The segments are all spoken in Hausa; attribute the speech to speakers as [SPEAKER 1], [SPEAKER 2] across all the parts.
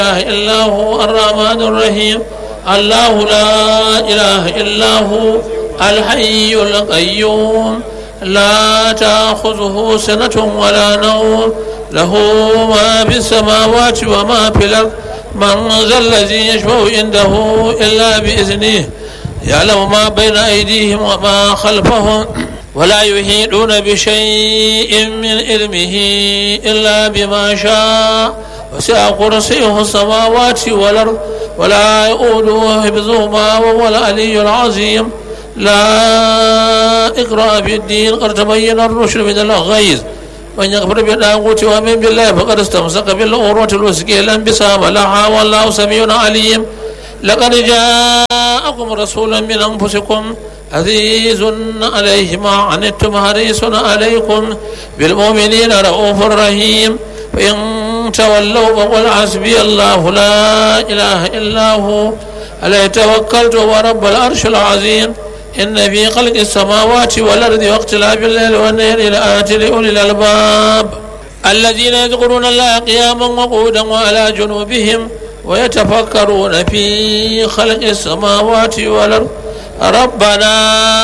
[SPEAKER 1] إله إلا هو الرحمن الرحيم الله لا إله إلا هو الحي القيوم لا تأخذه سنة ولا نوم له ما في السماوات وما في الأرض من ذا الذي يشفع عنده إلا بإذنه يعلم ما بين أيديهم وما خلفهم ولا يحيطون بشيء من علمه إلا بما شاء وسع كرسيه السماوات والأرض ولا يؤوده حفظهما وهو العلي العظيم لا إقراء في الدين قد تبين الرشد من الغيظ من يكفر بالطاغوت ومن بالله فقد استمسك بالعروة الوثقى لا انبسام لها والله سميع عليم لقد جاءكم رسول من أنفسكم عزيز عليه ما عنتم حريص عليكم بالمؤمنين رؤوف رحيم فإن تولوا فقل حسبي الله لا إله إلا هو عليه توكلت ورب العرش العظيم إن في خلق السماوات والأرض واختلاف الليل والنهر لآيات لأولي الألباب الذين يذكرون الله قياما وقودا وعلى جنوبهم ويتفكرون في خلق السماوات والأرض ربنا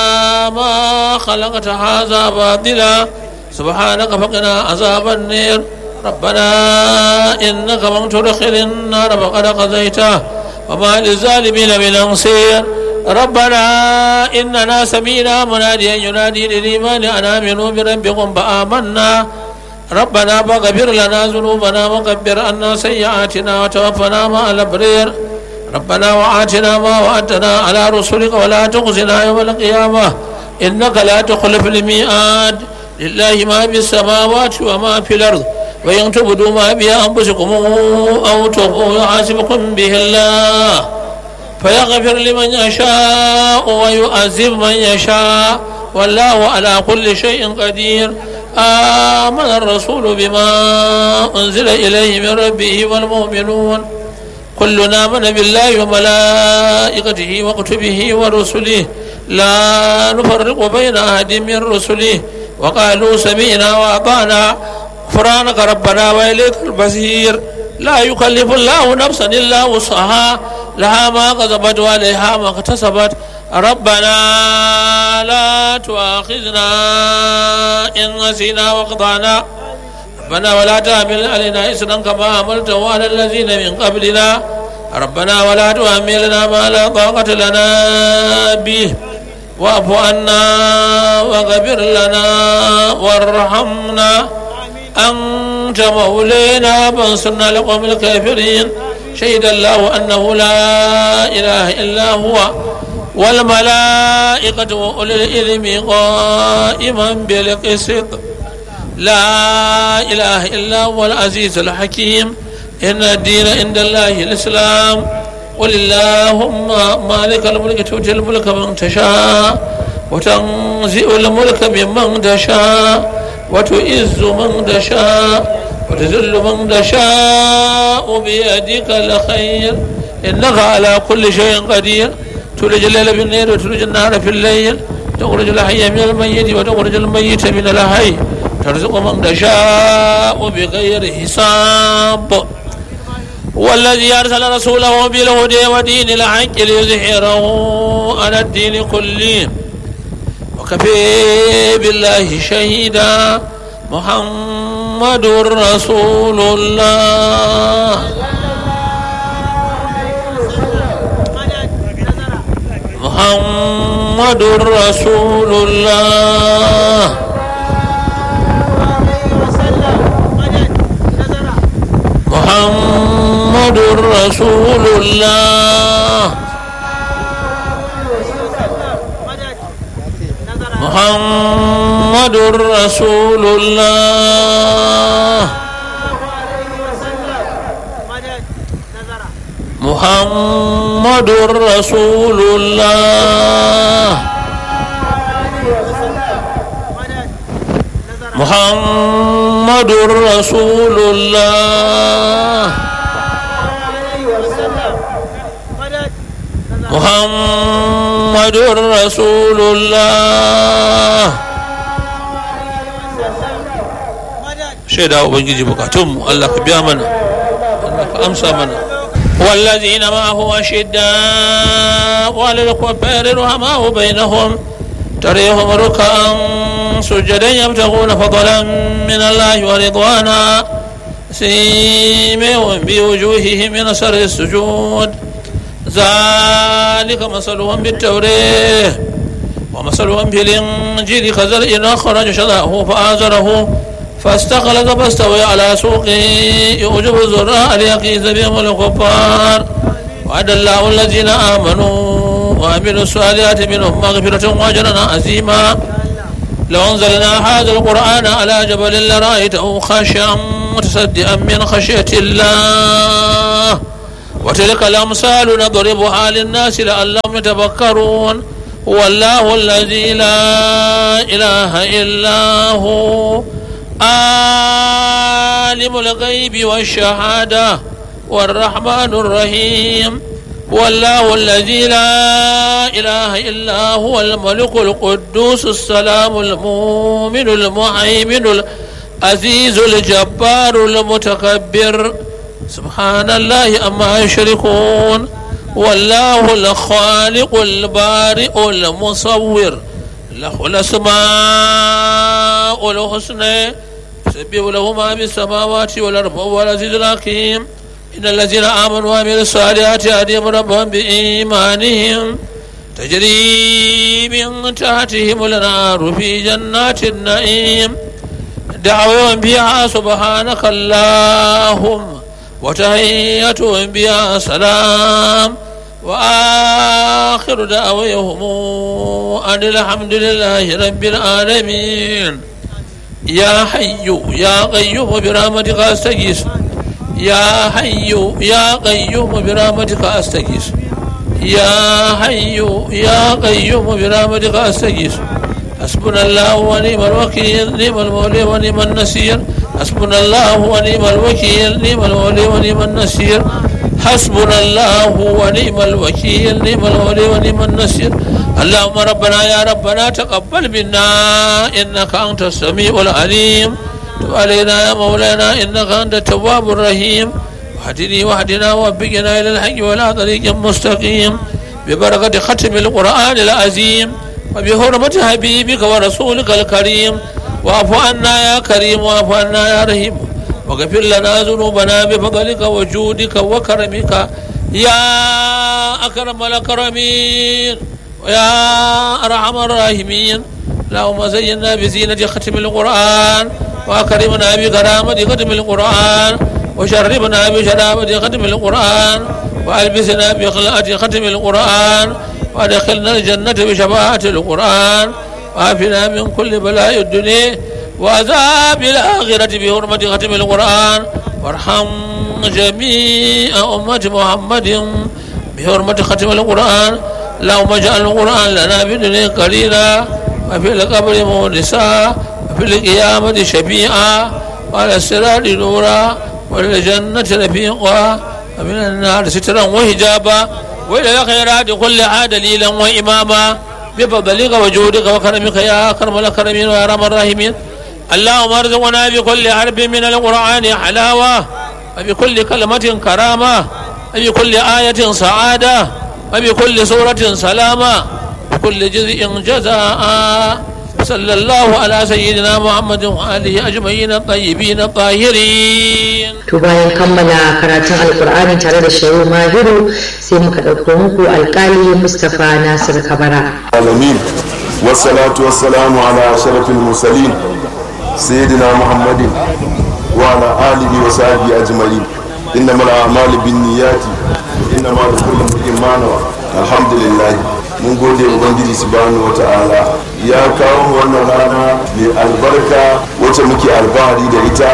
[SPEAKER 1] ما خلقت هذا باطلا سبحانك فقنا عذاب النير ربنا إنك من تدخل النار فقد قضيته وما للظالمين من أنصير ربنا إننا سمينا مناديا ينادي للإيمان أن آمنوا بربكم فآمنا ربنا فاغفر لنا ذنوبنا وكبر عنا سيئاتنا وتوفنا مع الأبرير ربنا وآتنا ما وعدتنا على رسلك ولا تخزنا يوم القيامة إنك لا تخلف الميعاد لله ما في السماوات وما في الأرض وإن تبدوا ما بأنفسكم أو تخفوا يحاسبكم به الله فيغفر لمن يشاء ويؤذب من يشاء والله على كل شيء قدير آمن الرسول بما أنزل إليه من ربه والمؤمنون كلنا من بالله وملائكته وكتبه ورسله لا نفرق بين أحد من رسله وقالوا سمعنا وأطعنا غفرانك ربنا وإليك المصير لا يكلف الله نفسا إلا وسعها لها ما كسبت وعليها ما اكتسبت ربنا لا تؤاخذنا إن نسينا وأخطأنا ربنا ولا تحمل علينا إسرا كما حملته على الذين من قبلنا ربنا ولا تحملنا ما لا طاقة لنا به واعف عنا واغفر لنا وارحمنا أنت مولانا فانصرنا لقوم الكافرين شهد الله أنه لا إله إلا هو والملائكة وأولي العلم قائما بالقسط لا إله إلا هو العزيز الحكيم إن الدين عند الله الإسلام قل اللهم مالك الملك تؤتي الملك من تشاء وتنزع الملك ممن تشاء وتعز من تشاء وتذل من تشاء بيدك الخير إنك على كل شيء قدير تولج الليل بالنهار وتولج النهار في الليل تخرج الحي من الميت وتخرج الميت من الحي ترزق من تشاء بغير حساب والذي أرسل رسوله بالهدى ودين الحق ليظهره على الدين كله وكفي بالله شهيدا محمد رسول الله محمد رسول الله محمد رسول الله محمد رسول الله محمد رسول الله محمد رسول الله محمد رسول الله shaida ubangiji bukatunmu Allah ka biya mana Allah ka amsa mana والذين معه أشداء على الكفار رحماء بينهم تريهم ركعا سجدا يبتغون فضلا من الله ورضوانا سيمهم بوجوههم من أثر السجود ذلك مثلهم بالتوريه ومثلهم في الإنجيل كزرع أخرج شذاه فآزره فاستغلظ فاستوى على سوقه يعجب الزراع ليقيز بهم الكفار وعد الله الذين آمنوا وعملوا الصالحات منهم مغفرة وأجرا عظيما لو أنزلنا هذا القرآن على جبل لرأيته خاشعا متصدئا من خشية الله وتلك الأمثال نضربها للناس لعلهم يتفكرون هو الله الذي لا إله إلا هو عالم الغيب والشهادة والرحمن الرحيم والله الذي لا إله إلا هو الملك القدوس السلام المؤمن المهيمن العزيز الجبار المتكبر سبحان الله أما يشركون والله الخالق البارئ المصور له الأسماء الحسنى يسبح له ما في السماوات والأرض وهو العزيز الحكيم إن الذين آمنوا وعملوا الصالحات يهديهم ربهم بإيمانهم تجري من تحتهم النار في جنات النعيم دعوهم فيها سبحانك اللهم وتحيتهم بها سلام وآخر دعوهم أن الحمد لله رب العالمين يا حي يا قيوم برحمتك أستغيث يا حي يا قيوم برحمتك أستغيث يا حي يا قيوم برحمتك أستغيث حسبنا الله ونعم الوكيل نعم المولى ونعم النصير حسبنا الله ونعم الوكيل نعم المولى ونعم النصير حسبنا الله ونعم الوكيل نعم المولى ونعم النصير اللهم ربنا يا ربنا تقبل منا انك انت السميع العليم تب علينا يا مولانا انك انت التواب الرحيم واهدني واهدنا ووفقنا الى الحق ولا طريق مستقيم ببركه ختم القران العظيم وبحرمة حبيبك ورسولك الكريم واعف عنا يا كريم واعف عنا يا رحيم واغفر لنا ذنوبنا بفضلك وجودك وكرمك يا أكرم الأكرمين ويا أرحم الراحمين اللهم زينا بزينة ختم القرآن وأكرمنا بكرامة ختم القرآن وشربنا بشرابة ختم القرآن وألبسنا بخلاءة ختم القرآن وادخلنا الجنة بشفاعة القرآن وعافنا من كل بلاء الدنيا وعذاب الآخرة بحرمة ختم القرآن وارحم جميع أمة محمد بحرمة ختم القرآن اللهم اجعل القرآن لنا في الدنيا قليلا وفي القبر مونسا وفي القيامة شفيعا وعلى الصراط نورا وللجنة رفيقا ومن النار سترا وحجابا وإلى الخيرات كلها دليلا وإماما بفضلك وجودك وكرمك يا أكرم الأكرمين ويا أرحم الراحمين اللهم ارزقنا بكل حرف من القرآن حلاوة وبكل كلمة كرامة وبكل آية سعادة وبكل سورة سلامة وكل جزء جزاء صلى الله على سيدنا محمد وآله أجمعين الطيبين الطاهرين
[SPEAKER 2] to bayan kammala karatun alkur'ani tare da shehu mahiru sai muka ɗauko muku alkali mustapha nasir kabara
[SPEAKER 3] العالمين والصلاة والسلام على أشرف المرسلين سيدنا محمد وعلى آله وصحبه أجمعين إنما الأعمال بالنيات إنما لكل امرئ ما نوى الحمد لله mun gode ubangiji subhanahu wa ta'ala ya kawo mu wannan rana mai albarka wacce muke alfahari da ita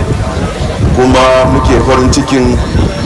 [SPEAKER 3] kuma muke farin cikin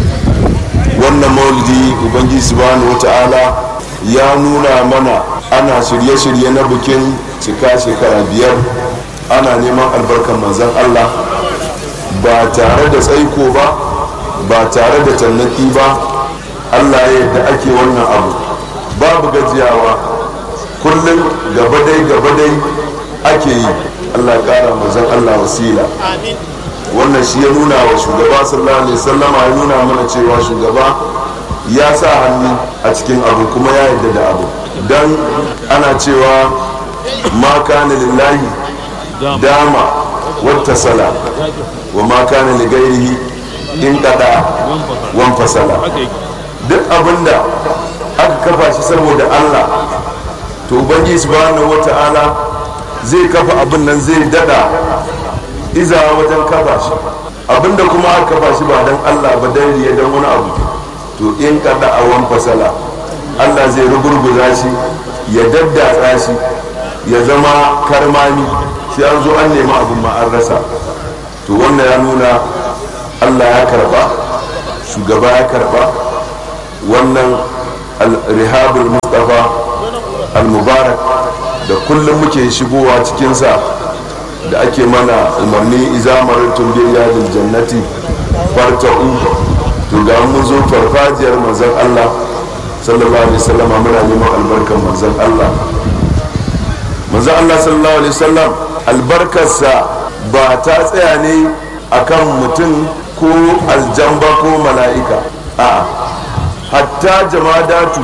[SPEAKER 3] wannan maulidi ubangiji subhanahu wa ta'ala ya nuna mana ana shirye-shirye na bikin cika shekara biyar ana neman albarkan manzan allah ba tare da tsaiko ba ba tare da tannaki ba allah ya yadda ake wannan abu babu gajiyawa kullum gaba dai gaba dai ake yi allah kara manzan allah wasila wannan shi ya nuna wa shugaba sallallahu alaihi sallama ya nuna mana cewa shugaba ya sa hannu a cikin abu kuma ya yarda da abu don ana cewa ma kana lillahi dama wata sala wa ma kana li gairihi in kada wan fasala duk abinda aka kafa shi saboda Allah to ubangiji subhanahu wata'ala zai kafa abin nan zai dada iza wajen kafa shi abinda kuma aka kafa shi ba dan Allah ba dan riya dan wani abu to in kada a wan fasala Allah zai rugurguza shi ya daddatsa shi ya zama karmami sai an zo an nemi abin ma an rasa to wannan ya nuna Allah ya karba shugaba ya karba wannan rihabul mustafa al-mubarak da kullum muke shigowa cikinsa da ake mana umarni izamarin tumbiyar jannati farta'u to ga mun zo farfajiyar manzon Allah sallallahu alaihi wasallam muna neman albarkan manzon Allah manzon Allah sallallahu alaihi wasallam albarkarsa ba ta tsaya ne akan mutum ko aljamba ko mala'ika a hatta jamadatu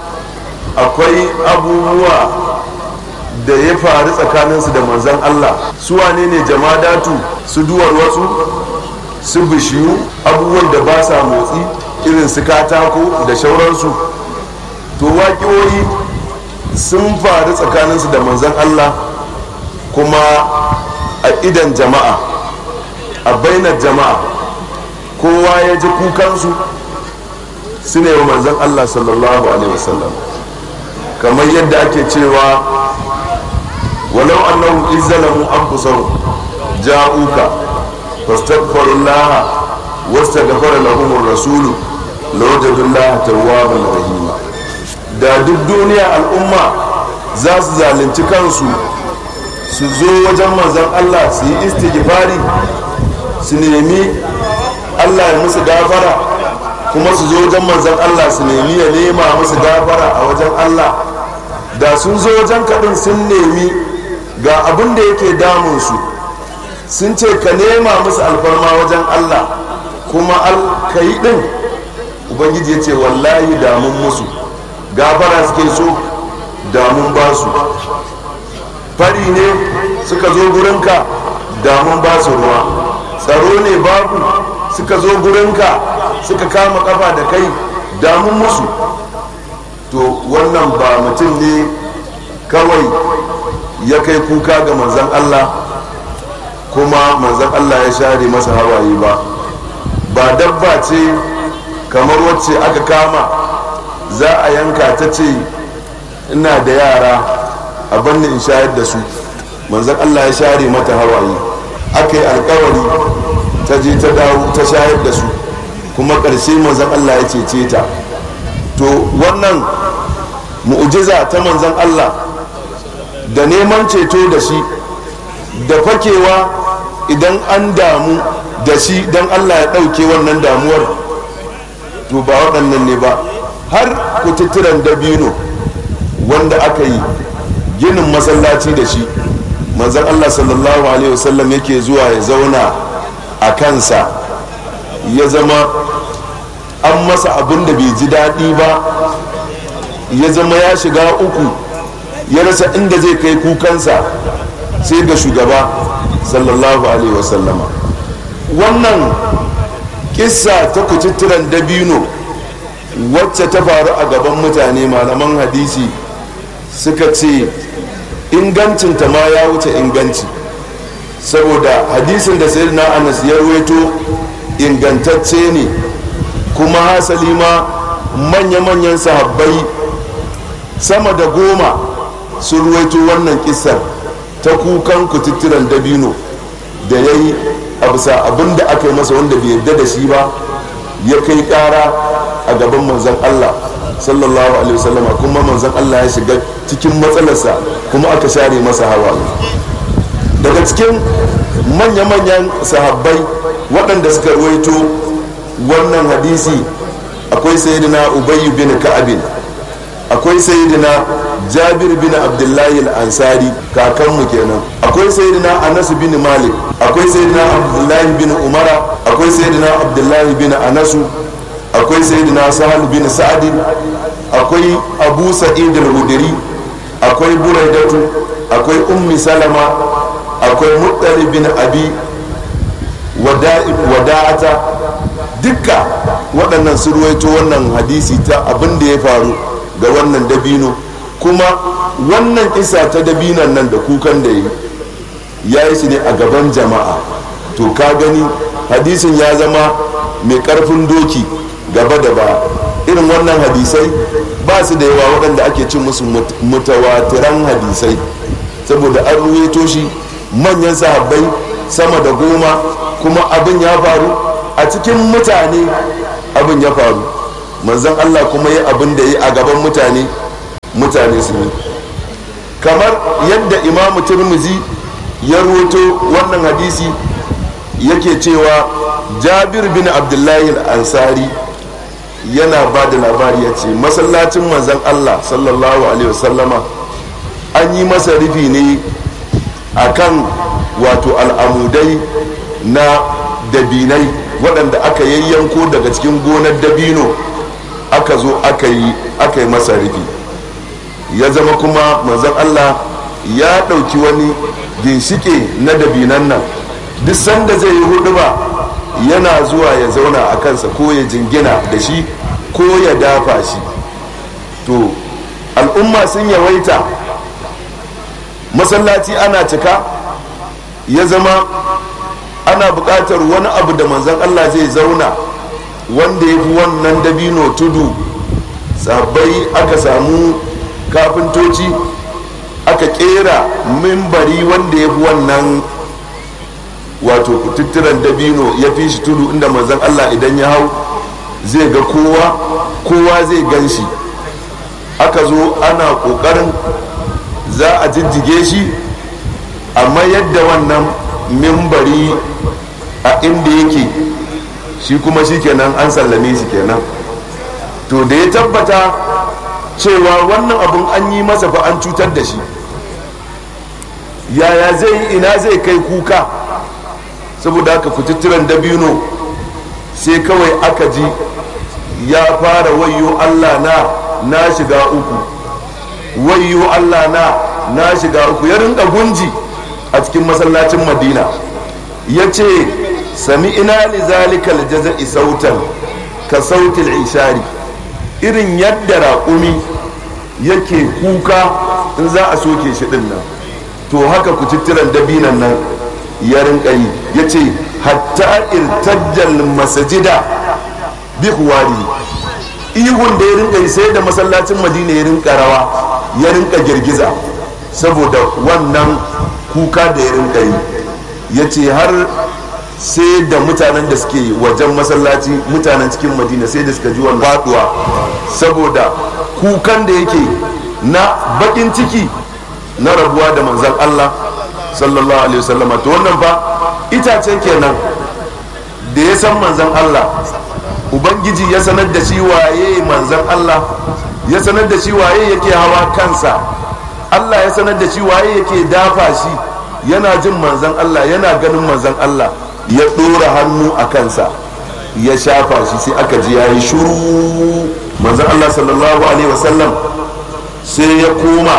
[SPEAKER 3] akwai abubuwa da ya faru tsakaninsu da manzon Allah su wane ne jamadatu su duwar wasu su bishiyu abubuwan da ba sa motsi irin su katako da shauransu to waƙiyoyi sun faru tsakaninsu da manzon Allah kuma a idan jama'a a bainar jama'a kowa ya ji kukansu su ne wa manzon Allah sallallahu alaihi wasallam kamar yadda ake cewa walau annahu izzalamu anfusahum ja'uka fastaghfirullaha wastaghfara lahum ar-rasulu lawajadullaha tawwaban rahima da duk duniya al'umma za su zalunci kansu su zo wajen manzon Allah su yi istighfari su nemi Allah ya musu gafara kuma su zo wajen manzon Allah su nemi ya nema musu gafara a wajen Allah da sun zo wajen kaɗin sun nemi ga abin da yake damunsu sun ce ka nema musu alfarma wajen Allah kuma ka yi ɗin ubangiji ya ce wallahi damun musu gafara suke so damun ba su fari ne suka zo gurinka damun ba su ruwa tsaro ne babu suka zo gurinka suka kama kafa da kai damun musu to wannan ba mutum ne kawai ya kai kuka ga manzan Allah kuma manzan Allah ya share masa hawaye ba ba dabba ce kamar wacce aka kama za a yanka ta ce ina da yara a banni in shayar da su manzan Allah ya share mata hawaye aka yi alkawari ta je ta dawo ta shayar da su kuma ƙarshe manzan Allah ya cece ta to wannan mu'ujiza ta manzan Allah da neman ceto da shi da fakewa idan an damu da shi don Allah ya ɗauke wannan damuwar to ba waɗannan ne ba har kututturen dabino wanda aka yi ginin masallaci da shi manzan Allah sallallahu alaihi wasallam yake zuwa ya zauna a kansa ya zama an masa abin da bai ji daɗi ba ya zama ya shiga uku ya rasa inda zai kai kukansa sai ga shugaba sallallahu alaihi wasallama wannan kissa ta kucittiran dabino wacce ta faru a gaban mutane malaman hadisi suka ce ingancinta ma ya wuce inganci saboda hadisin da sayyidina anas ya ruwaito ingantacce ne kuma hasali ma manya-manyan sahabbai sama da goma sun ruwaito wannan kisar ta kukan kututturan dabino da ya yi a bisa abin da aka yi masa wanda bai yarda da shi ba ya kai kara a gaban manzan Allah sallallahu alaihi wasallama kuma manzan Allah ya shiga cikin matsalarsa kuma aka share masa hawa daga cikin manya-manyan sahabbai waɗanda suka ruwaito wannan hadisi akwai sayyidina ubayyu bin ka'abin akwai sayyidina jabir bin abdullahi al-ansari kakanmu kenan akwai sayyidina anas bin malik akwai sayyidina abdullahi bin umara akwai sayyidina abdullahi bin anasu akwai sayyidina sahal bin sa'adi akwai abu sa'id al-hudri akwai buraidatu akwai ummi salama akwai muttali bin abi wada'ata dukka waɗannan su ruwaito wannan hadisi ta abin da ya faru ga wannan dabino kuma wannan isa ta dabinan nan da kukan da yi ya yi shi ne a gaban jama'a to ka gani hadisin ya zama mai ƙarfin doki gaba da ba irin wannan hadisai ba su da yawa waɗanda ake cin musu mutawatiran hadisai saboda an ruwaito shi manyan sahabbai sama da goma kuma abin ya faru a cikin mutane abin ya faru manzan allah kuma yi abin da yi a gaban mutane mutane su yi kamar yadda imamu turmuzi ya ruwaito wannan hadisi yake cewa jabir bin abdullahi al-ansari yana ba da labari ya ce masallacin manzan allah sallallahu alaihi wasallama an yi masa rufi ne a kan wato al'amudai na dabinai waɗanda aka yayyanko daga cikin gonar dabino aka zo aka yi masa rufi ya zama kuma manzan allah ya ɗauki wani ginshike na dabinan nan duk sanda zai yi hudu ba yana zuwa ya zauna a kansa ko ya jingina da shi ko ya dafa shi to al'umma sun yawaita masallaci ana cika ya zama ana buƙatar wani abu da manzan allah zai zauna wanda ya fi wannan dabino tudu sabbai aka samu kafintoci aka kera mimbari wanda ya fi wannan wato kututturen dabino ya fi shi tudu inda manzan allah idan ya hau zai ga kowa kowa zai gan shi aka zo ana ƙoƙarin za a jijjige shi amma yadda wannan mimbari a inda yake shi kuma shi kenan an sallame shi kenan to da ya tabbata cewa wannan abun an yi masa fa an cutar da shi yaya zai ina zai kai kuka saboda haka kututturen dabino sai kawai aka ji ya fara wayo allah na na shiga uku wayo allah na na shiga uku ya rinka gunji a cikin masallacin madina ya ce sami ina li zalikal jaza'i sautan ka sautil ishari irin yadda raƙumi yake kuka in za a soke shi din nan to haka kututturen dabinan nan ya rinka yi ya ce hatta irtajjal masajida bi huwari ihun da ya rinka yi sai da masallacin madina ya rinka rawa ya rinka girgiza saboda wannan kuka da ya rinka yi ya ce har sai da mutanen da suke wajen masallaci mutanen cikin madina sai da suka ji wannan faduwa saboda kukan da yake na bakin ciki na rabuwa da manzan Allah sallallahu alaihi wasallam to wannan fa itace kenan da ya san manzan Allah ubangiji ya sanar da shi waye manzan Allah ya sanar da shi waye yake hawa kansa Allah ya sanar da shi waye yake dafa shi yana jin manzan Allah yana ganin manzan Allah ya ɗora hannu a kansa ya shafa shi sai aka ji yayi shuru manzan Allah sallallahu alaihi wasallam sai ya koma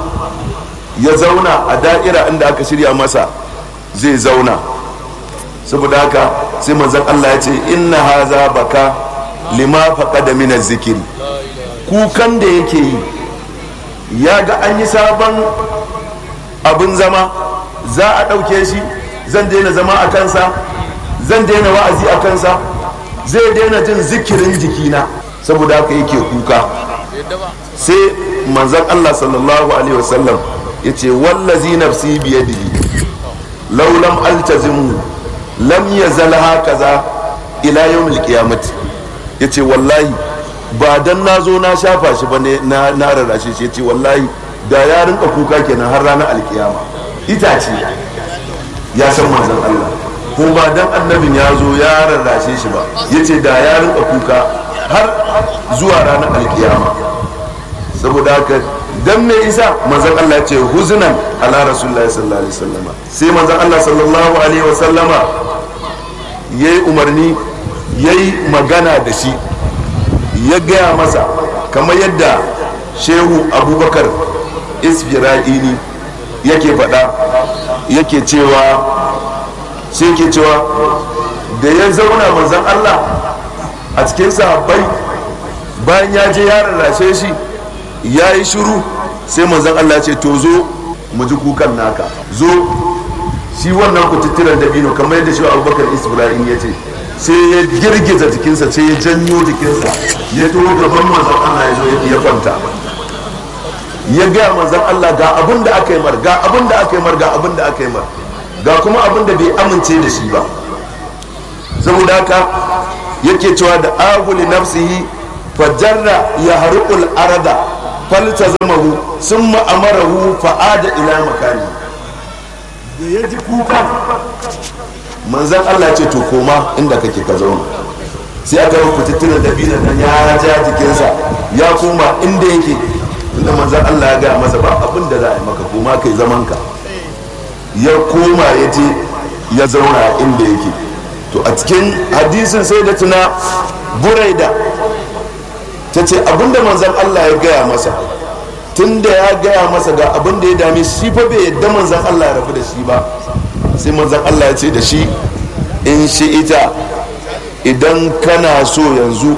[SPEAKER 3] ya zauna a da'ira inda aka shirya masa zai zauna saboda haka sai manzan Allah ya ce inna haza baka lima faqada min zikiri kukan da yake yi ya ga an yi sabon abin zama za a ɗauke shi zan daina zama a kansa zan daina wa'azi a kansa zai daina jin zikirin jikina saboda haka yake kuka sai manzan Allah sallallahu alaihi wasallam ya ce wallazi nafsi biyadihi laulam altazimu lam yazal hakaza ila yawmil qiyamati yace wallahi ba dan na zo na shafa shi ba ne na na rarrashe shi yace wallahi da ya rinka kuka kenan har ranar alkiyama itace ya san manzon Allah ko ba dan annabin ya zo ya rarrashe shi ba yace da ya rinka kuka har zuwa ranar alkiyama saboda haka dan me isa manzon Allah ya ce huzunan ala rasulullahi sallallahu alaihi wasallama sai manzon Allah sallallahu alaihi wasallama yayi umarni yayi magana da shi ya gaya masa kamar yadda shehu abubakar isfira'ini yake faɗa yake cewa sai yake cewa da ya zauna manzon Allah a cikin sahabbai bayan ya je ya rarrashe shi ya yi shiru sai manzon Allah ce to zo mu ji kukan naka zo shi wannan kututturen dabino kamar yadda shi abubakar isbrahim ya ce sai ya girgiza jikinsa sai ya janyo jikinsa ya to gaban manzon Allah ya zo ya kwanta ya gaya manzon Allah ga abin da aka yi mar ga abin da aka yi mar ga abin da aka yi mar ga kuma abin da bai amince da shi ba saboda haka yake cewa da aguli nafsihi fajarra ya haruƙul arada falta zamahu sun ma'amarahu fa'ada ila makani da ya ji kuka manzan Allah ce to koma inda kake ka zauna sai aka yi kututtunan da binan nan ya ja jikinsa ya koma inda yake inda manzan Allah ya gaya masa ba abin da za a yi maka koma kai zaman ka ya koma ya je ya zauna inda yake to a cikin hadisin sai da tuna buraida ta ce abinda manzan Allah ya gaya masa tun da ya gaya masa ga abin da ya dame shi fa bai yadda manzan Allah ya rabu da shi ba sai manzan Allah ya ce da shi in shi ita idan kana so yanzu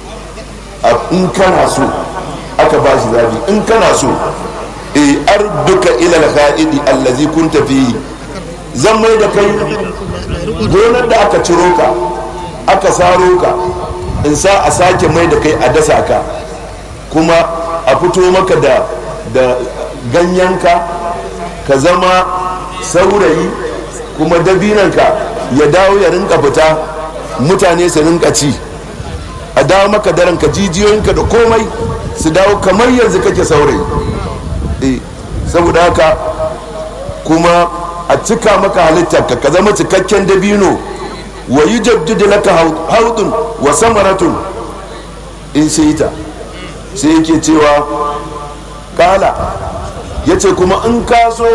[SPEAKER 3] in kana so aka ba shi zabi in kana so e arduka ila al-kha'idi allazi kunta fihi zan mai da kai gonar da aka ciro ka aka saro ka in sa a sake mai da kai a dasa ka kuma a fito maka da da ganyenka ka zama saurayi kuma dabinanka ya dawo ya rinka fita mutane su rinka ci a dawo maka daranka jijiyoyinka da komai su dawo kamar yanzu kake saurayi eh saboda haka kuma a cika maka halittarka ka zama cikakken dabino wa yi jabdidi laka haudun wa samaratun in sai ta sai yake cewa kala ya ce kuma in ka so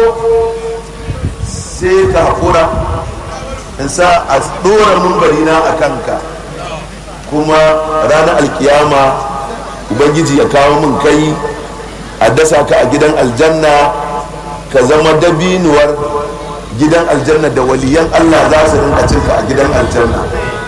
[SPEAKER 3] sai ka haƙura in sa a ɗora mumbarina a kanka kuma ranar alkiyama ubangiji ya kawo min kai a dasa ka a gidan aljanna ka zama dabinuwar gidan aljanna da waliyan allah za su rinka cinka a gidan aljanna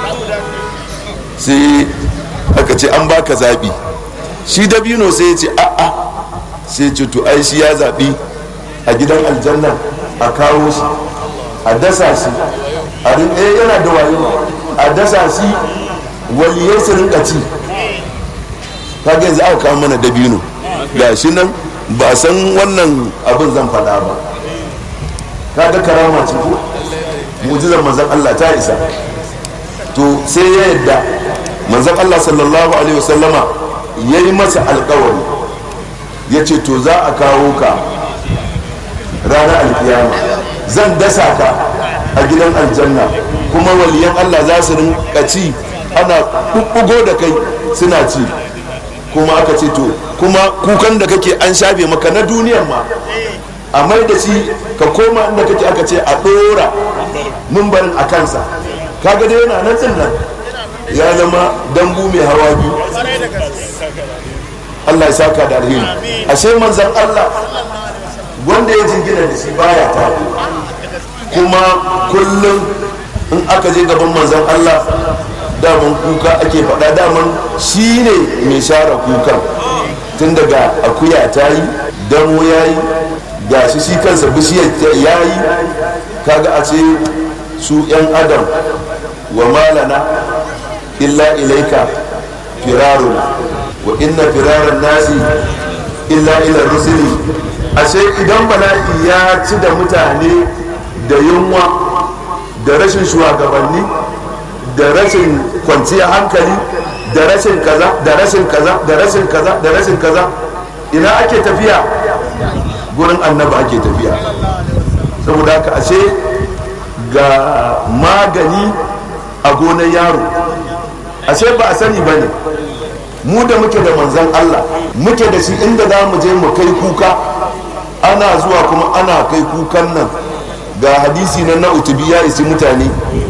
[SPEAKER 3] sai aka ce an baka zaɓi shi dabino sai ya ce a'a sai ce to ai shi ya zaɓi a gidan aljanna a kawo shi a dasa shi a rinka yana da wayo a dasa shi waliyai su rinka ci kaga yanzu aka kawo mana dabino ga shi nan ba san wannan abin zan faɗa ba kaga karama ce ko mujizar manzon Allah ta isa to sai ya yadda manzon Allah sallallahu alaihi wasallama ya yi masa alkawari ya ce to za a kawo ka ranar alkiyama zan dasa ka a gidan aljanna kuma waliyan Allah za su rinka ci ana ɓuɓɓugo da kai suna ci kuma aka ce to kuma kukan da kake an shafe maka na duniyar ma a mai da shi ka koma inda kake aka ce a ɗora mumbarin a kansa kaga dai yana nan tsin nan ya zama dambu mai hawa biyu Allah ya saka da alheri ashe manzan Allah wanda ya jingina da shi baya tafi kuma kullum in aka je gaban manzan Allah daman kuka ake faɗa daman shi ne mai share kukan tun daga akuya ta yi damo ya yi ga shi shi kansa bishiyar ya yi kaga a ce su 'yan adam wa malana illa ilaika firaruna wa inna firaran nasi illa ila rusuli ashe idan bala'i ya ci da mutane da yunwa da rashin shugabanni da rashin kwanciyar hankali da rashin kaza da rashin kaza da rashin kaza da rashin kaza ina ake tafiya gurin annaba ake tafiya saboda haka ashe ga magani a gonar yaro ashe ba a sani ba ne mu da muke da manzan Allah muke da shi inda za mu je mu kai kuka ana zuwa kuma ana kai kukan nan ga hadisi na na utubi ya isi mutane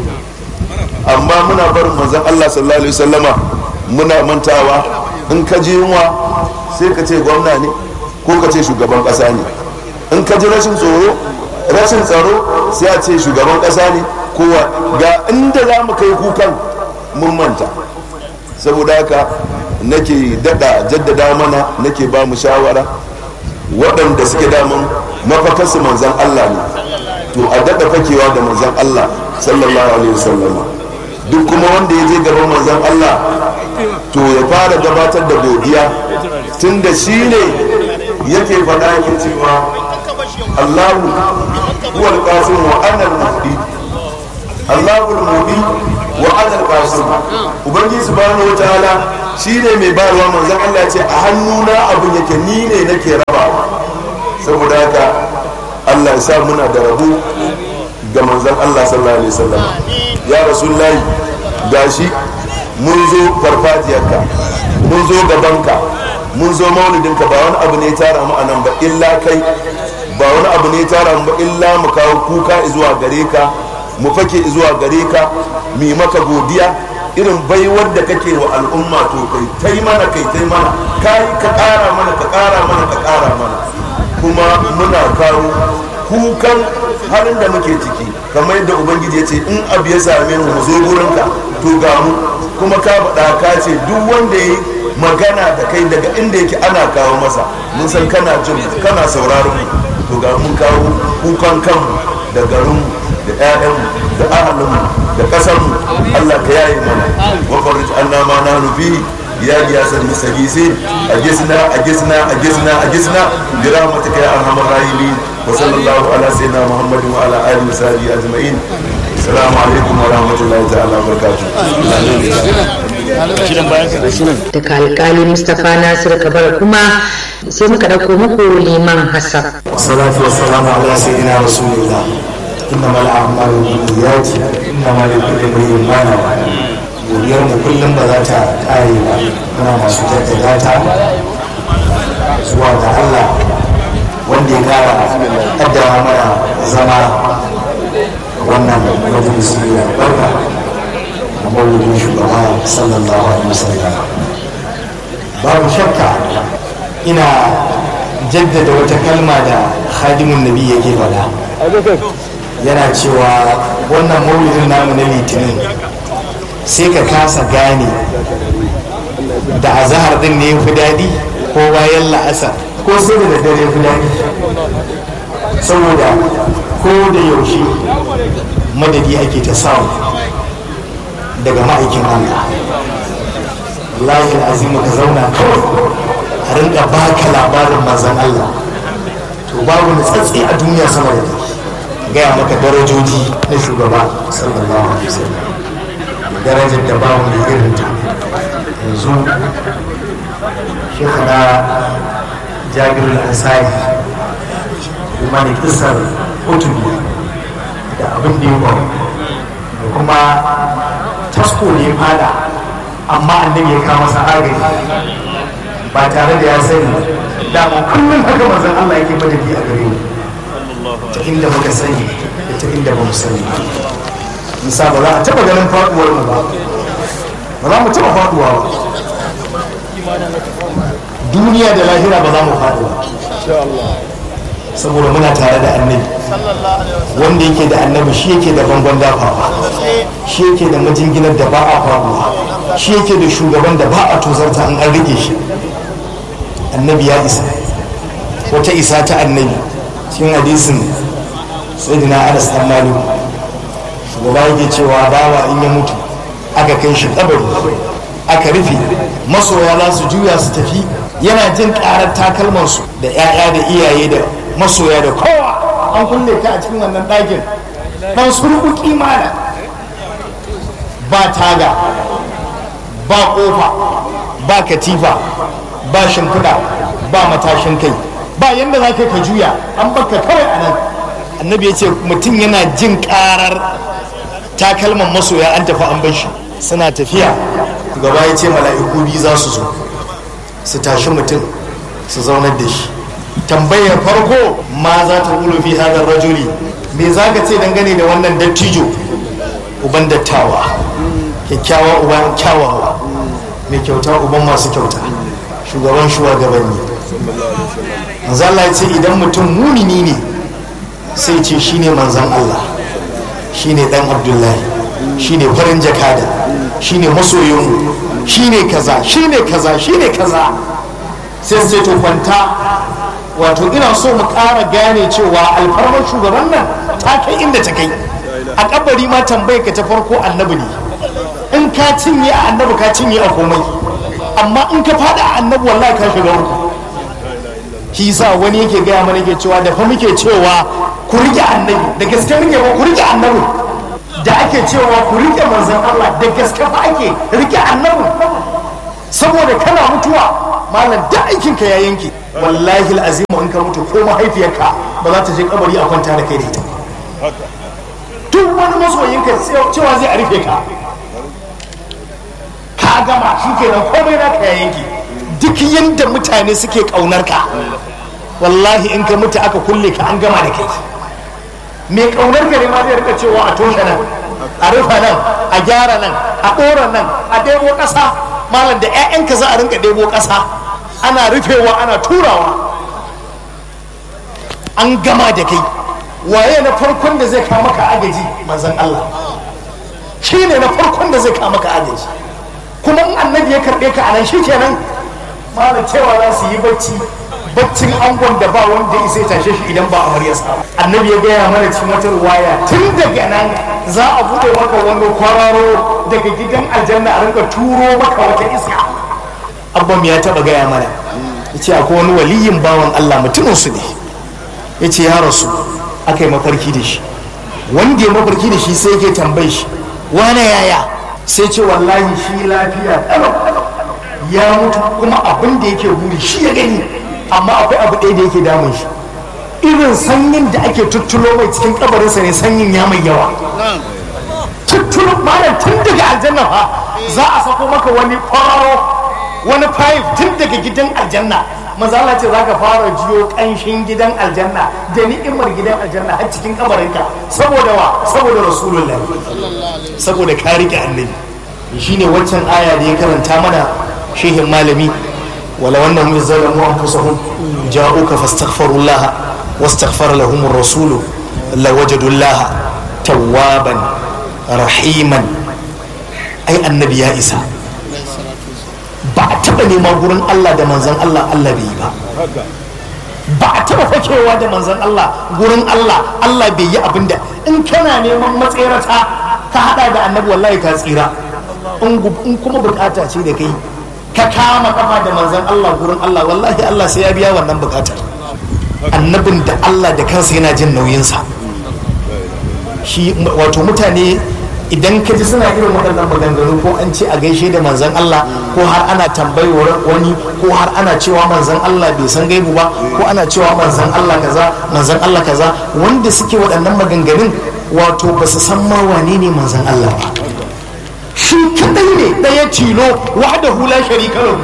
[SPEAKER 3] amma muna barin manzan Allah sallallahu alaihi wasallama muna mantawa in ka je yunwa sai ka ce gwamna ne ko ka ce shugaban kasa ne in ka ji rashin tsoro rashin tsaro sai a ce shugaban kasa ne kowa ga inda za mu kai kukan mun manta saboda haka nake dada jaddada mana nake ba mu shawara waɗanda suke daman mafakarsu manzan Allah ne to a dada fakewa da manzan Allah sallallahu alaihi wasallama duk kuma wanda ya je gaban manzan Allah to ya fara gabatar da godiya tun da shi ne yake faɗa yake cewa Allahu huwa al-qasim wa ana al-mahdi Allahu al-mahdi wa ana al-qasim ubangiji subhanahu wa ta'ala shi ne mai bayarwa manzan Allah ce a hannuna abin yake ni ne nake rabawa saboda haka Allah ya sa muna da rabu ga manzan Allah sallallahu alaihi wasallam ya rasulullahi gashi mun zo farfajiyarka mun zo gabanka mun zo maulidinka ba wani abu ne ya tara mu anan ba illa kai ba wani abu ne ya tara mu ba illa mu kawo kuka zuwa gare ka mu fake zuwa gare ka mu yi maka godiya irin baiwar da kake wa al'umma to kai tai mana kai tai mana kai ka kara mana ka kara mana ka kara mana kuma muna kawo kukan halin da muke ciki kamar yadda ubangiji ya ce in abu ya same mu mu zo gurinka to ga mu kuma ka faɗa ka ce duk wanda ya magana da kai daga inda yake ana kawo masa mun san kana jin kana sauraron mu to ga mun kawo kukan kanmu da garinmu da 'ya'yanmu da ahalinmu da ƙasarmu allah ka yaye mana wa farij anna ma nahnu fihi ya giyasar musagisi a gisna a gisna a gisna a gisna bi rahmatika ya arhamar rahimin wa sallallahu ala sayyidina muhammadin wa ala alihi wa sahbihi ajma'in assalamu alaikum wa rahmatullahi ta'ala wa barakatuh
[SPEAKER 2] daga alkali mustapha nasir kabar kuma sai muka ɗauko muku liman hassan
[SPEAKER 4] salatu wassalamu ala sayyidina rasulillah innama al'amalu binniyat innama likulli imrin ma nawa godiyar mu kullum ba za ta kare ba muna masu jaddada ta zuwa ga Allah wanda ya kara kaddara mana zama wannan majalisi da barka a maulidin shugaba sallallahu alaihi wasallam babu shakka ina jaddada wata kalma da khadimun nabi yake faɗa yana cewa wannan maulidin namu na litinin sai ka kasa gane da azahar din ne fi daɗi ko bayan la'asar ko sai da daddare fi daɗi saboda ko da yaushe madadi ake ta samu daga ma'aikin Allah wallahi azimu ka zauna kawai a rinka baka labarin mazan Allah to babu nutsatsi a duniya sama da gaya maka darajoji na shugaba sallallahu alaihi wasallam darajar da babu mai irin ta yanzu shekara jabirul ansari kuma ne kisar otubi da abin da ya faru da kuma tasko ne fada amma annabi ya kama masa agaji ba tare da ya sani dama kullum haka manzon Allah yake madadi a gare mu ta inda muka sani da ta inda ba mu sani nisa ba za a taba ganin faduwar mu ba ba za mu taba faduwa ba duniya da lahira ba za mu faɗi ba saboda muna tare da annabi wanda yake da annabi shi yake da bangon dafawa shi yake da majinginar da ba a faɗuwa shi yake da shugaban da ba a tozarta an an rike shi annabi ya isa wata isa ta annabi cikin hadisin sayyidina anas dan malik shugaba yake cewa bawa in ya mutu aka kai shi kabari aka rufe masoya za su juya su tafi yana jin karar takalmansu da 'ya'ya da iyaye da masoya da kowa an kulle ta a cikin wannan ɗakin ɗan surku kimana ba taga ba ƙofa ba katifa ba shimfiɗa ba matashin kai ba yadda za ka juya an baka kawai a nan annabi ya ce mutum yana jin karar takalman masoya an tafi an bar shi suna tafiya shugaba ya ce mala'iku biyu za su zo su tashi mutum su zaunar da shi tambayar farko ma za ta ƙulu fi hadar rajuli me za ka ce dangane da wannan dattijo uban dattawa kyakkyawa uban kyawawa mai kyauta uban masu kyauta shugaban shugabanni manzo Allah ya ce idan mutum munini ne sai ce shine manzon Allah shine dan Abdullahi shine farin jakada shine masoyin shine kaza shine kaza shine kaza sai sai to kwanta wato ina so mu ƙara gane cewa alfarmar shugaban nan ta kai inda ta kai a kabari ma tambaye ka ta farko annabi ne in ka cinye a annabi ka cinye a komai amma in ka fada a annabi wallahi ka shiga uku shi sa wani yake gaya mana yake cewa da fa muke cewa ku rike annabi da gaske muke ba ku rike annabi da ake cewa ku rike manzon Allah da gaske fa ake rike annabi saboda kana mutuwa malam da aikin ka ya yanke wallahi alazim in ka mutu ko mahaifiyarka ba za ta je kabari a kwanta da kai da ita duk wani masoyinka cewa zai a rufe ka ka gama shi kenan komai na ka yanki duk yadda mutane suke kaunar ka wallahi in ka mutu aka kulle ka an gama da kai mai kaunar ka ne ma zai rika cewa a toshe nan a rufa nan a gyara nan a ɗora nan a ɗebo ƙasa malam da 'ya'yanka za a rinka ɗebo ƙasa ana rufewa ana turawa an gama da kai waye na farkon da zai kama ka agaji manzan Allah shi ne na farkon da zai kama ka agaji kuma in annabi ya karɓe ka anan shi kenan malam cewa za su yi bacci baccin angon da ba wanda ya isa tashe shi idan ba amaryarsa annabi ya gaya mana cikin wata ruwaya tun daga nan za a buɗe maka wani kwararo daga gidan aljanna a rinka turo maka wata iska abban ya taɓa gaya mana ya ce akwai wani waliyin bawan allah mutumin su ne ya ce ya rasu aka yi mafarki da shi wanda ya mafarki da shi sai yake tambayi shi wane yaya sai ce wallahi shi lafiya ya mutu kuma abin da yake buri shi ya gani amma akwai abu ɗaya da yake damun shi irin sanyin da ake tuttulo mai cikin kabarinsa ne sanyin ya mai yawa tuttulo malam tun daga aljanna fa za a sako maka wani kwararo wani fayif tun daga gidan aljanna maza Allah ce zaka fara jiyo kanshin gidan aljanna da ni'imar gidan aljanna har cikin kabarinka saboda wa saboda rasulullah saboda ka rike annabi shine waccan aya da ya karanta mana shehin malami wala wannan mun zalamu anfusahum ja'uka fastaghfirullaha wastaghfara lahum ar-rasulu lawajadullaha tawwaban rahiman ai annabi ya isa ba a taɓa nema gurin Allah da manzan Allah Allah bai yi ba ba a taɓa fakewa da manzan Allah gurin Allah Allah bai yi abin da in kana neman matsirata ka hada da annabi wallahi ka tsira in kuma bukata ce da kai ka kama kafa da manzan Allah gurin Allah wallahi Allah sai ya biya wannan bukatar annabin da Allah da kansa yana jin nauyinsa shi wato mutane idan ka ji suna irin waɗannan maganganu ko an ce a gaishe da manzan Allah ko har ana tambayewar wani ko har ana cewa manzan Allah bai san gaibu ba ko ana cewa manzan Allah kaza manzan Allah kaza wanda suke waɗannan maganganun wato ba su san ma wane ne manzan Allah ba shi kadai ne ɗaya tilo wahdahu la sharika lahu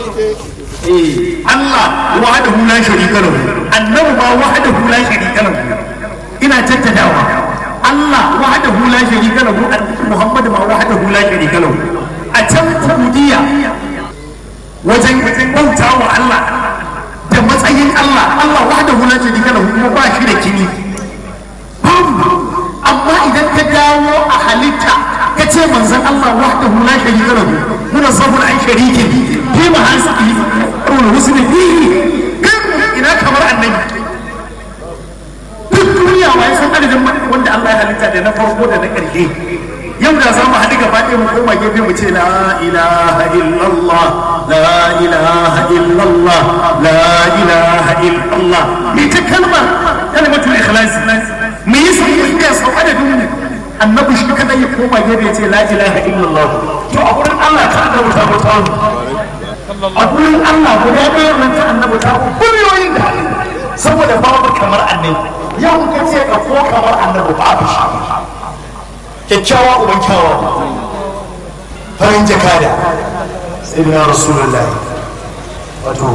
[SPEAKER 4] Allah wahdahu la sharika lahu annabi ma wahdahu la sharika lahu ina tattadawa Allah wahdahu la sharika lahu Muhammad ma wahdahu la sharika lahu a can ubudiyya wajen bauta wa Allah da matsayin Allah Allah wahdahu la sharika lahu kuma ba shi da kini amma idan ka dawo a halitta ka ce manzon Allah wahdahu la sharika lahu muna sabon an shariki fi ma hasbi qul husni fihi ina kamar annabi duk duniya wa san adadin wanda Allah ya halitta da na farko da na ƙarshe yau da za mu haɗu gaba ɗaya mu koma gefe mu ce la ilaha illallah la ilaha illallah la ilaha illallah me ta kalma kalmatul ikhlas me yasa mu iya sau adadin mu annabi shi kada ya koma gefe ya ce la ilaha illallah to a gurin Allah ta da wuta wuta a gurin Allah guda ɗaya nan ta annabi ta biliyoyin da saboda babu kamar annabi yau ka ce ka ko kamar annabi babu shi kyakkyawa uban kyawa farin jakada sayyidina rasulullahi wato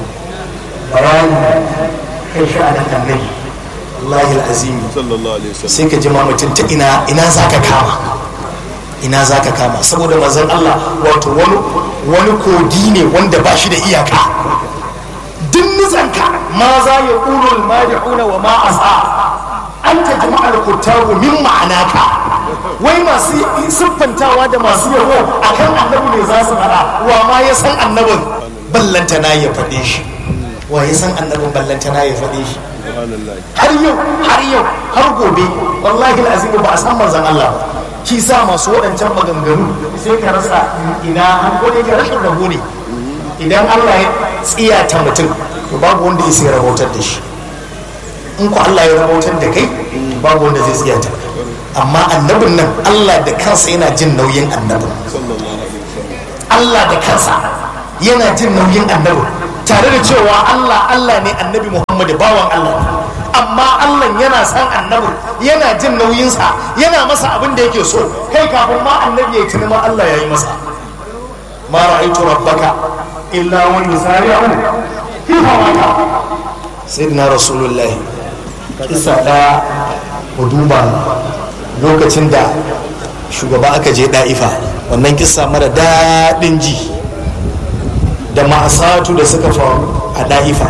[SPEAKER 4] bayani kai sha'anin annabi wallahi al'azimi sai ka jima mutum ta ina ina za ka kama ina za ka kama saboda mazan Allah wato wani kogi ne wanda ba shi da iyaka duk nutsanka ma za ya ƙulul madi'una wa ma asa an ta jama'ar kuttabu min ma'anaka wai masu siffantawa da masu yabo akan annabi ne za su faɗa wa ma ya san annabin ballantana ya faɗe shi wa ya san annabin ballantana ya faɗe shi har yau har yau har gobe wallahi azimu ba a san manzon Allah ba shi sa masu waɗancan maganganu sai ka rasa ina an gode ka rashin rabo ne idan Allah ya tsiyata mutum to babu wanda ya sai rahotar da shi in ku Allah ya rahotar da kai babu wanda zai tsiyata amma annabin nan Allah da kansa yana jin nauyin annabin Allah da kansa yana jin nauyin annabin tare da cewa Allah Allah ne annabi Muhammadu bawan Allah ne amma Allah yana san annabin yana jin nauyinsa yana masa abin da yake so kai kafin ma annabi ya tuni ma Allah ya yi masa ma ra'aitu rabbaka illa wa yusari'u fi hawaka sayyidina rasulullahi kisa da mu duba lokacin da shugaba aka je da'ifa wannan kisa mara daɗin ji da ma'asatu da suka faru a da'ifa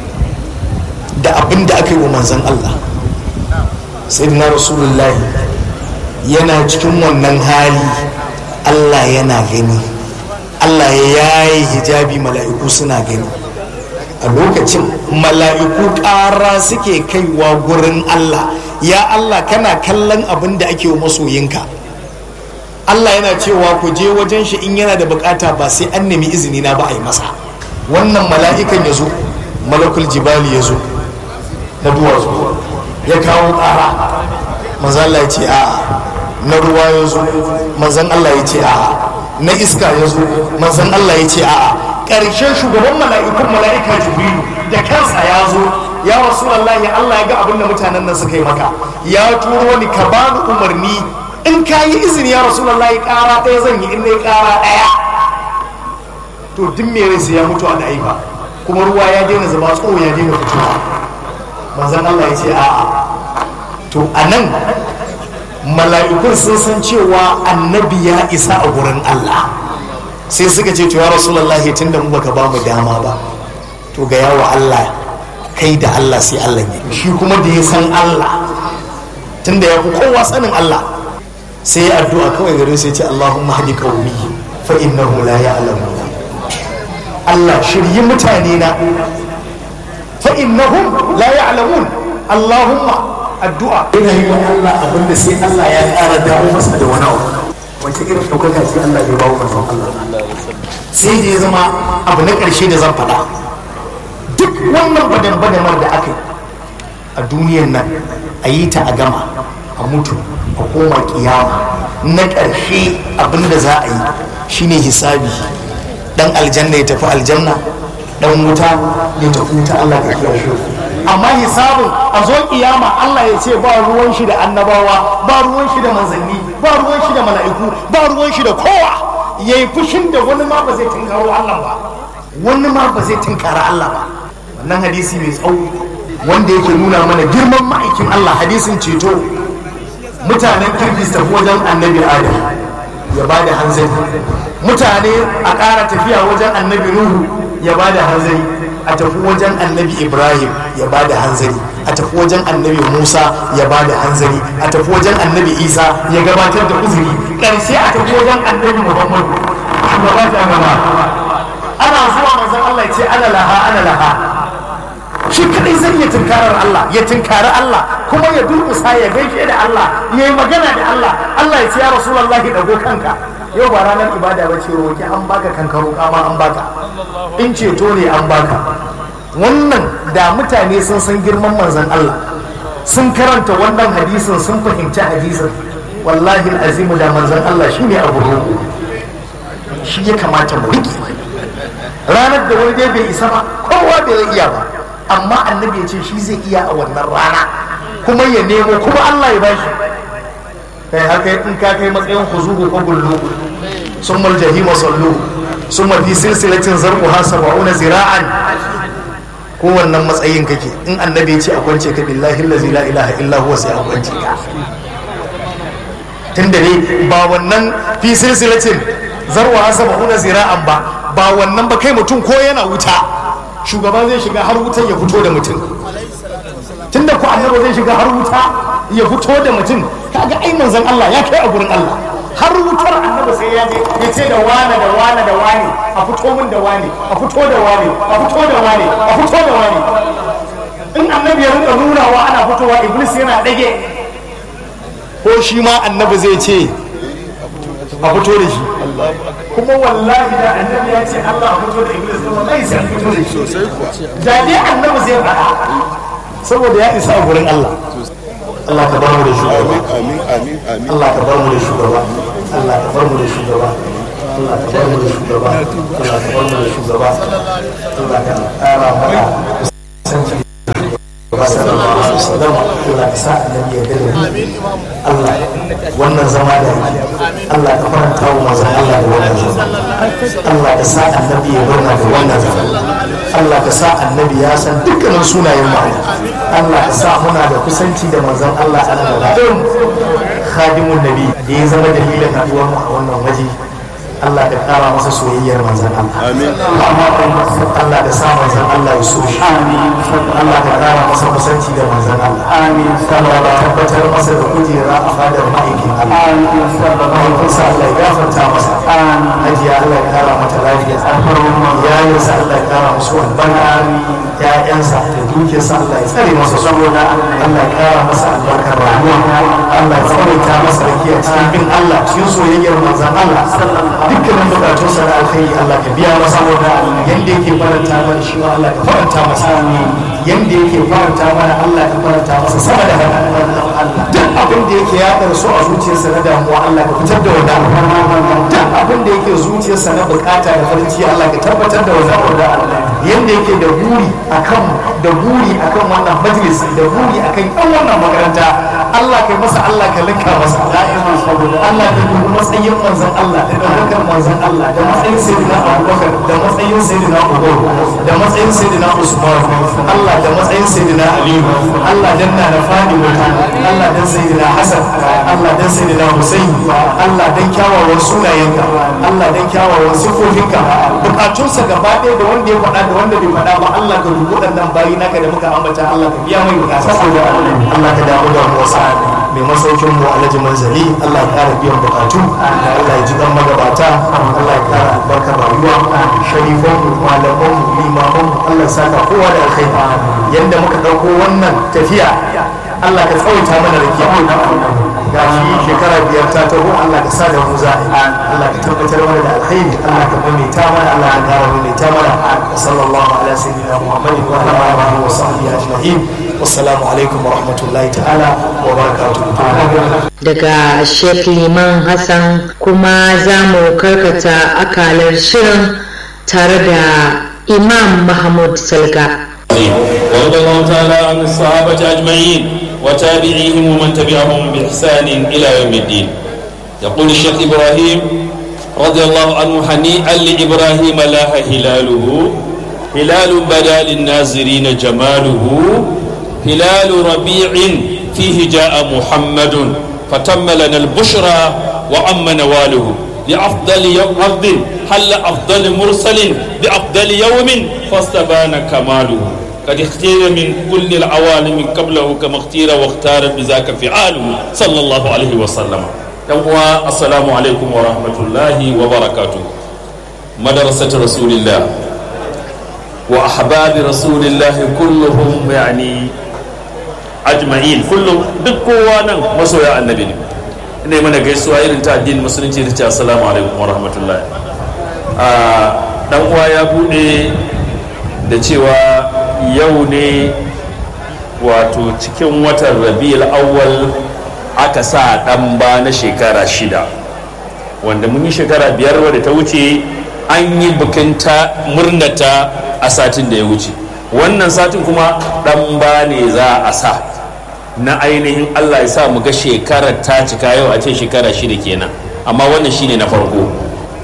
[SPEAKER 4] da abin da aka yi wa manzan Allah sayyidina rasulullahi yana cikin wannan hali Allah yana gani Allah ya yayi hijabi mala'iku suna gani a lokacin mala'iku ƙara suke kaiwa gurin Allah ya Allah kana kallon abin da ake wa masoyinka Allah yana cewa ku je wajen shi in yana da bukata ba sai an nemi izini na ba a yi masa wannan mala'ikan ya zo malakul jibali ya zo na duwatsu ya kawo ƙara manzan Allah ya ce a'a na ruwa ya zo manzan Allah ya ce a'a na iska ya zo manzan Allah ya ce a'a ƙarshen shugaban mala'ikun mala'ika jibrilu da kansa ya zo ya rasu Allah ya Allah ya ga abin da mutanen nan suka yi maka ya turo ni ka bani umarni in ka yi izini ya rasu Allah ya ƙara ɗaya zan yi in na ƙara ɗaya to duk me rai sai ya mutu a ɗaifa kuma ruwa ya daina zuba tsoho ya daina fitowa manzan Allah ya ce a'a to a nan mala'ikun sun san cewa annabi ya isa a gurin Allah sai suka ce to ya rasulallah tun da mu baka ba mu dama ba to ga yawa Allah kai da Allah sai Allah ne shi kuma da ya san Allah tun da ya fi kowa sanin Allah sai ya addu'a kawai gare sai ce Allahumma hadi qaumi fa innahu la ya'lamun Allah shiryi mutane na fa innahum la ya'lamun Allahumma addu'a ina yi wa Allah abinda sai Allah ya ƙara dawo masa da wani abu wace irin ɗaukaka sai Allah ya bawo manzon Allah sai da ya zama abu na ƙarshe da zan faɗa duk wannan badan badamar da aka yi a duniyan nan a yi ta a gama a mutu a koma kiyama na ƙarshe abinda za a yi shine hisabi dan aljanna ya tafi aljanna dan wuta ya tafi wuta Allah ka kiyashe amma hisabin a zo kiyama Allah ya ce ba ruwan shi da annabawa ba ruwan shi da manzanni ba ruwan shi da mala'iku ba ruwan shi da kowa yayi fushin da wani ma ba zai tunkaro Allah ba wani ma ba zai tunkara Allah ba wannan hadisi mai tsawo wanda yake nuna mana girman ma'aikin Allah hadisin ceto mutanen kirkis tafi wajen annabi adam ya ba da hanzari mutane a ƙara tafiya wajen annabi nuhu ya ba da hanzari a tafi wajen annabi ibrahim ya ba da hanzari a tafi wajen annabi musa ya ba da hanzari a tafi wajen annabi isa ya gabatar da uzuri ƙarshe a tafi wajen annabi muhammadu shugaba ta gaba ana zuwa manzon allah ya ce ana laha ana laha shi kadai zai iya tunkarar Allah ya tunkari Allah kuma ya durkusa ya gaishe da Allah ya yi magana da Allah Allah ya ce ya Rasulullah ya dago kanka yau ba ranar ibada ba ce roki an baka kankaro kama an baka in ceto ne an baka wannan da mutane sun san girman manzon Allah sun karanta wannan hadisin sun fahimci hadisin wallahi azimu da manzon Allah shine abu roƙo shi ya kamata mu riƙe ranar da wani dai bai isa ba kowa bai iya ba amma annabi ya ce shi zai iya a wannan rana kuma ya nemo kuma Allah ya bashi kai haka in ka kai matsayin huzuhu ko gullu summa al-jahima sallu summa fi silsilatin zarquha sab'una zira'an kowannan matsayin kake in annabi ya ce a kwance ka billahi allazi la ilaha illa huwa sai a kwance ka tunda ne ba wannan fi silsilatin zarwa sab'una zira'an ba ba wannan ba kai mutum ko yana wuta shugaba zai shiga har wutar ya fito da mutum tunda ko annabi zai shiga har wuta ya fito da mutum kaga ai manzon Allah ya kai a gurin Allah har wutar annabi sai ya je ya ce da wane da wane da wane a fito min da wane a fito da wane a fito da wane a fito da wane in annabi ya rinka nunawa ana fitowa iblis yana dage ko shi ma annabi zai ce a fito da shi kuma wallahi da annabi ya ce Allah a fito da iblis da wallahi sai a fito da shi da dai annabi zai faɗa saboda ya isa a gurin Allah Allah ka bar mu da shugaba
[SPEAKER 3] amin amin amin
[SPEAKER 4] Allah ka bar mu da shugaba Allah ka bar mu da shugaba Allah ka bar mu da shugaba Allah ka bar mu da shugaba Allah ka ƙara mana kusanci da sallallahu alaihi wasallam Allah ka sa annabi ya gare mu Allah wannan zama da yake Allah ka faranta wa manzon Allah da wannan zama Allah ka sa annabi ya murna da wannan zama Allah ka sa annabi ya san dukkanin sunayen mu Allah ka sa muna da kusanci da manzon Allah a nan da khadimun nabi da ya zama dalilin haduwar mu a wannan waje Allah ka kara masa soyayyar manzon Allah
[SPEAKER 3] amin
[SPEAKER 4] Allah ka sa manzon Allah ya so shi Allah ka kara masa kusanci da manzon Allah amin Allah ka tabbatar masa da kujera a fadar ma'aikin Allah amin mahaifinsa Allah ya gafarta masa hajiya Allah ya kara mata lafiya iyalinsa Allah ya kara musu albarka ya'yansa da dukiyarsa Allah ya tsare masa saboda Allah ya kara masa albarkar rayuwa Allah ya tsawaita masa rakiya cikin bin Allah cikin soyayyar manzon Allah dukkanin bukatunsa da alkhairi Allah ka biya masa yanda yake faranta mana shi ma Allah ka faranta masa yanda yake faranta mana Allah ka faranta masa sama da haka duk abin da yake ya su a zuciyarsa na damuwa Allah ka fitar da wannan duk abin da yake zuciyarsa na bukata da farin ciki Allah ka tabbatar da wannan yanda yake da buri akan da buri akan wannan majalis da buri akan yan wannan makaranta Allah kai masa Allah ka linka masa da'iman saboda Allah ka dubi matsayin manzon Allah da daukar manzon Allah da matsayin sayyidina Abubakar da matsayin sayyidina Umar da matsayin sayyidina Usman Allah da matsayin sayyidina Ali Allah dan na da Fatima Allah dan sayyidina Hassan Allah dan sayyidina Hussein Allah dan kyawawan sunayenka Allah dan kyawawan sifofinka bukatunsa gaba ɗaya da wanda ya faɗa da wanda bai faɗa ba Allah ka dubi waɗannan bayi naka da muka ambata Allah ka biya mai bukata saboda Allah ka damu da mu wasa mai masaukin mu alhaji manzali Allah ya kara biyan bukatu Allah ya ji dan magabata Allah ya kara albarkar rayuwa sharifan mu malaman mu limaman mu Allah ya saka kowa da alkhairi yanda muka dauko wannan tafiya Allah ka tsawaita mana rakiya ga shi shekara biyar ta taho Allah ka sa da mu za Allah ka tabbatar mana da alkhairi Allah ka maimaita mana Allah ka kara maimaita mana sallallahu ala sayyidina Muhammadin wa ala alihi wa sahbihi ajma'in wassalamu alaikum wa rahmatullahi ta'ala wa barakatuhu
[SPEAKER 2] daga Sheikh Liman Hassan kuma za mu karkata akalar shirin tare da Imam Mahmud Salga.
[SPEAKER 1] ورضي الله تعالى عن الصحابة أجمعين وتابعيهم ومن تبعهم بإحسان إلى يوم الدين يقول الشيخ إبراهيم رضي الله عنه هنيئا لإبراهيم لاح هلاله هلال بدا للناظرين جماله هلال ربيع فيه جاء محمد فتم لنا البشرى وأم نواله بأفضل يوم أرض حل أفضل مرسل بأفضل يوم فاستبان كماله قد اختير من كل العوالم قبله كما اختير واختار بذاك فعاله صلى الله عليه وسلم يوم السلام عليكم ورحمة الله وبركاته مدرسة رسول الله وأحباب رسول الله كلهم يعني أجمعين كلهم دكوا مسويا النبي ne mana gaisuwa irin ta addinin musulunci da ce assalamu alaikum wa rahmatullahi dan uwa ya bude da cewa yau ne wato cikin watan rabi'ul awwal aka sa dan ba na shekara shida wanda mun yi shekara biyar wadda ta wuce an yi bikin ta murnata a satin da ya wuce wannan satin kuma dan ba ne za a sa na ainihin Allah ya sa mu ga shekarar ta cika yau a ce shekara shida kenan amma wannan shine na farko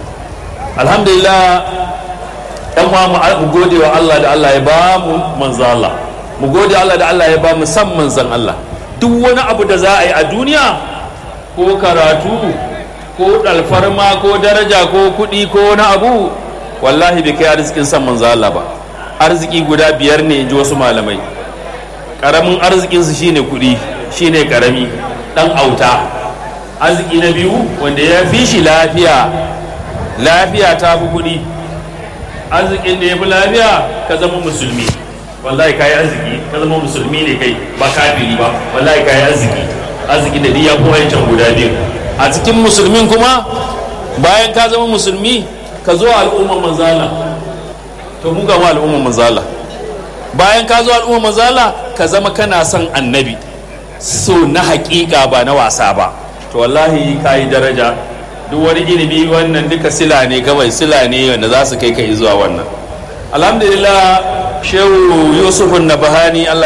[SPEAKER 5] alhamdulillah yan uwa mu gode wa Allah da Allah ya ba mu manzo Allah mu gode Allah da Allah ya ba mu san manzon Allah duk wani abu da za a yi a duniya ko karatu ko dalfarma ko daraja ko kuɗi ko wani abu wallahi bai kai arzikin san manzo Allah ba arziki guda biyar ne in ji wasu malamai karamin arzikinsu shine kuɗi shine karami dan auta arziki na biyu wanda ya fi shi lafiya lafiya ta fi kuɗi arzikin da ya fi lafiya ka zama musulmi wallahi ka yi arziki ka zama musulmi ne kai ba kafiri ba wallahi ka yi arziki arziki da ya fi wancan guda biyu a cikin musulmin kuma bayan ka zama musulmi ka zo al'umman manzala to mu gama al'umman manzala bayan ka zo al'umman manzala ka zama kana son annabi so na hakika ba na wasa ba to wallahi ka yi daraja duk wani ilimi wannan duka sila ne kawai sila ne wanda za su kai kai zuwa wannan alhamdulillah shehu yusufun nabahani allah